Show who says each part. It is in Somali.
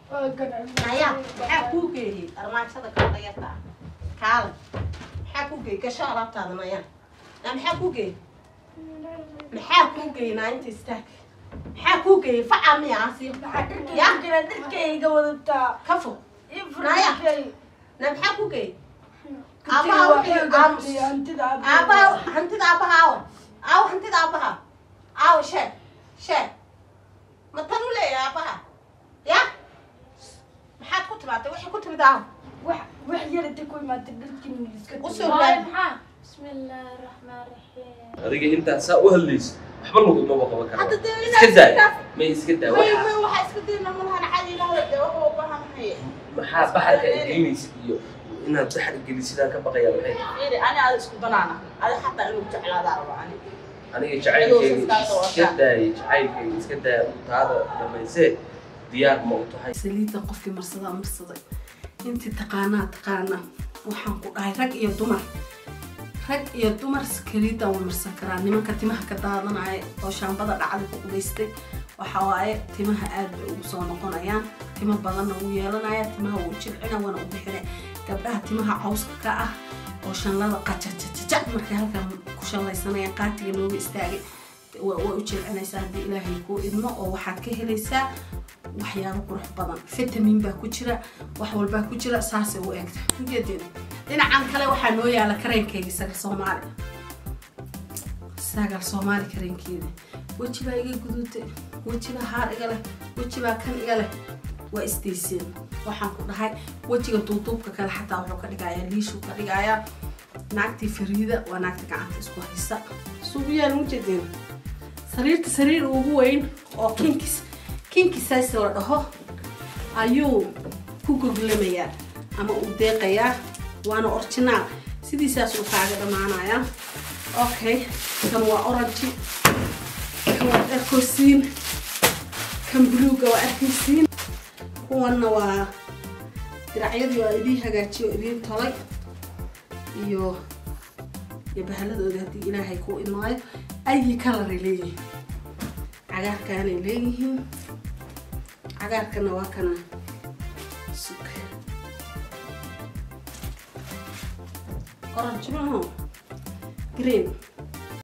Speaker 1: naya maxaa kuu geeyey armaajada kaldayata kaale maxaa kuu geeyey gasho alaabtaada naya na maxaa kuu geeyey maxaa kuu geeyey naayinta istaag maxaa kuu geeyey facaa miya asiyo
Speaker 2: dharkayga wadataa
Speaker 1: ka fog
Speaker 2: naya
Speaker 1: na maxaa kuu geeyey aabaha wuxuu aamus aabaha hantida aabaha aawa aawa hantida aabaha aawa sheeg sheeg ma tan u leeyahay aabaha ya maxaad ku timaatay waxay ku timid aawa
Speaker 2: wax yarata ku imaatay dharkii iska
Speaker 1: usoo raadi
Speaker 3: بسم الله الرحمن الرحيم
Speaker 4: adiga intaa saa u hadlayso waxba lagumaba qaban
Speaker 1: hadda
Speaker 4: karo
Speaker 1: dee
Speaker 4: iska
Speaker 1: inaad
Speaker 4: daa may iska daa
Speaker 1: may
Speaker 4: waxa
Speaker 1: may waxaa iska dayna malahan cadi ilaaway dee waxa u baahanhay
Speaker 4: maxaa baxarka ay gelinaysid iyo inaad baxar gelin sidaa ka baqaya maxay tahay
Speaker 1: fiiri ani aada isku banaana adi xataa inuu jeclaadaa raba ani
Speaker 4: aniga jacaylkayga iska daayay jacaylkayga iska daaya taada dhamaysee diyaar ma u tahay
Speaker 5: saliidda qofkii marsadaa marsaday intii taqaanaa taqaana waxaan ku dhahay rag iyo dumar rag iyo dumar saliidda waa marsan karaa nimanka timaha ka daadanaya oo shaambada dhacda ku qubaystay waxa waaye timaha aad bay ugu soo noqonayaan timo badanna wuu yeelanaya timaha wuu jilcina waana u bixina gabdhaha timaha cawska ka ah oo shanlada qajajajajac markay halkan ku shallaysanayaan qaatiga looga istaagay waa waa u jilcinaysaa haddii ilaahay kuu idmo oo waxaad ka helaysaa waxyaabo qurux badan fitamin baa ku jira wax walbaa ku jira saasay u egta ujeedeen dhinacan kale waxaa noo yaala kareenkeyga sagal soomaali sagal soomaali kareenkeeda weji baa iga guduutay weji baa haar iga leh weji baa kan iga leh waa isdayseen waxaan ku dhahay wejiga duuduubka kale xataa wuxuu ka dhigayaa liishuu ka dhigayaa naagtii fariida waa naagta gacanta isku haysa suugu yaal mujeedeen sariirta sariir ugu weyn oo kinkis kinkisaas la dhaho ayuu ku goglamayaa ama uu deeqayaa waana originaal sidiisaas uu kaaga dhammaanayaa okay kan waa orange kan waa arkosiin kan buluuga waa arkaysiin kuwanna waa diracyadii waa idiin hagaajiyo idiin tolay iyo iyo bahaladooda haddii ilaahay kuu imaayo ayi kalaray leeyihiin cagaarkaanay leeyihiin cagaarkana waa kana sug orange maho green